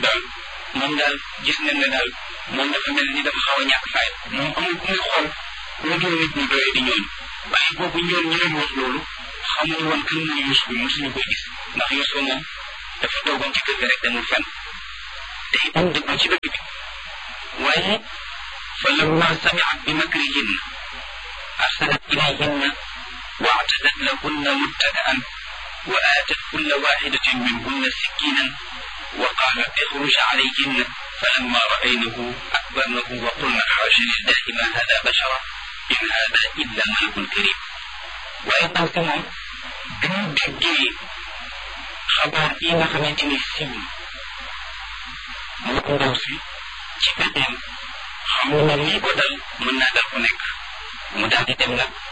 daal moom daal gis nañ ne daal moom dafa mel ni dafa xaw a ñàkk fay moom amul ku muy xool lu dul nit ñu doye di ñooñu waaye boobu ñoon ñi leen wax loolu xamuñu woon kan mooy Yuusuf mosuñu koy gis ndax Yuusuf moom dafa toogoon ci kër gi rek demul fenn te itam dëggul ci dëkk bi waaye fa lamma samiat bi makrihinna arsalat ilayhinna واعتدت لهن متكئا وآتت كل واحدة منهن سكينا وقالت اخرج عليهن فلما رأينه أكبرنه وقلن حاشا لله ما هذا بشرا إن هذا إلا ملك كريم وأيضا كمان بن دجي خبر إيما خمنتني سيم mu ndaw si ci pexeem xam na lii ko dal mën naa dal ku nekk mu daal di dem nag